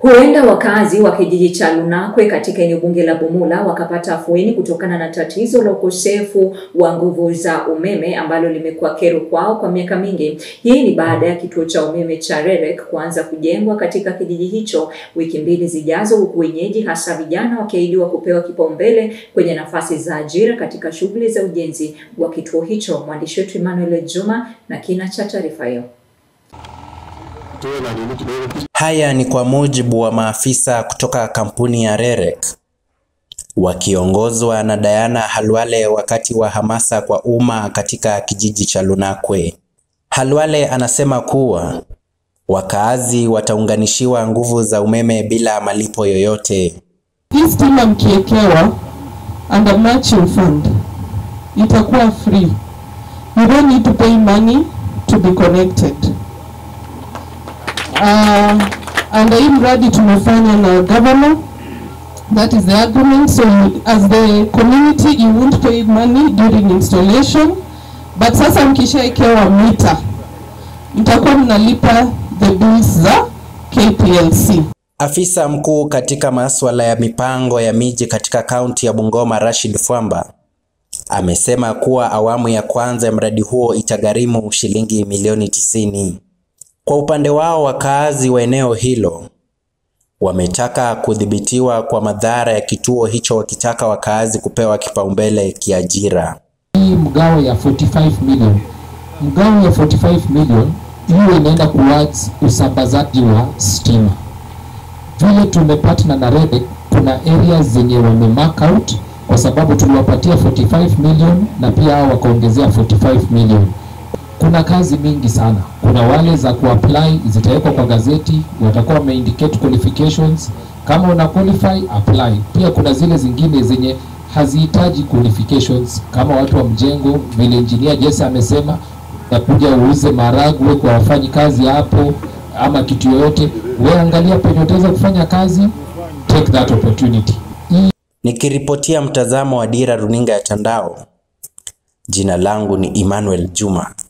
Huenda wakazi wa kijiji cha Lunakwe katika eneo bunge la Bumula wakapata afueni kutokana na tatizo la ukosefu wa nguvu za umeme ambalo limekuwa kero kwao kwa miaka mingi. Hii ni baada ya kituo cha umeme cha REREC kuanza kujengwa katika kijiji hicho wiki mbili zijazo, huku wenyeji hasa vijana wakiahidiwa kupewa kipaumbele kwenye nafasi za ajira katika shughuli za ujenzi wa kituo hicho. Mwandishi wetu Emmanuel Juma na kina cha taarifa hiyo. Haya ni kwa mujibu wa maafisa kutoka kampuni ya REREC wakiongozwa na Diana Halwale wakati wa hamasa kwa umma katika kijiji cha Lunakwe. Halwale anasema kuwa wakaazi wataunganishiwa nguvu za umeme bila malipo yoyote. Hii stima mkiekewa under matching fund itakuwa free. You don't need to pay money to be connected. Uh, and hii mradi tumefanya na governor that is the agreement so you, as the community you won't pay money during installation but sasa mkishaekewa mita mtakuwa mnalipa the bills za KPLC. Afisa mkuu katika masuala ya mipango ya miji katika kaunti ya Bungoma Rashid Fwamba amesema kuwa awamu ya kwanza ya mradi huo itagharimu shilingi milioni tisini. Kwa upande wao wakaazi wa eneo hilo wametaka kudhibitiwa kwa madhara ya kituo hicho wakitaka wakaazi kupewa kipaumbele kiajira. Hii mgao ya 45 million, mgao ya 45 million hiyo inaenda towards usambazaji wa stima. Vile tumepartner na REREC, kuna areas zenye wame mark out kwa sababu tuliwapatia 45 million na pia hao wakaongezea 45 million kuna kazi mingi sana. Kuna wale za kuapply zitawekwa kwa gazeti, watakuwa wameindicate qualifications. Kama una qualify apply. Pia kuna zile zingine zenye hazihitaji qualifications, kama watu wa mjengo, vile engineer Jesse amesema, utakuja uuze maragwe kwa wafanyi kazi hapo ama kitu yoyote, wewe angalia penye utaweza kufanya kazi, take that opportunity. Nikiripotia mtazamo wa Dira Runinga ya Tandao, jina langu ni Emmanuel Juma.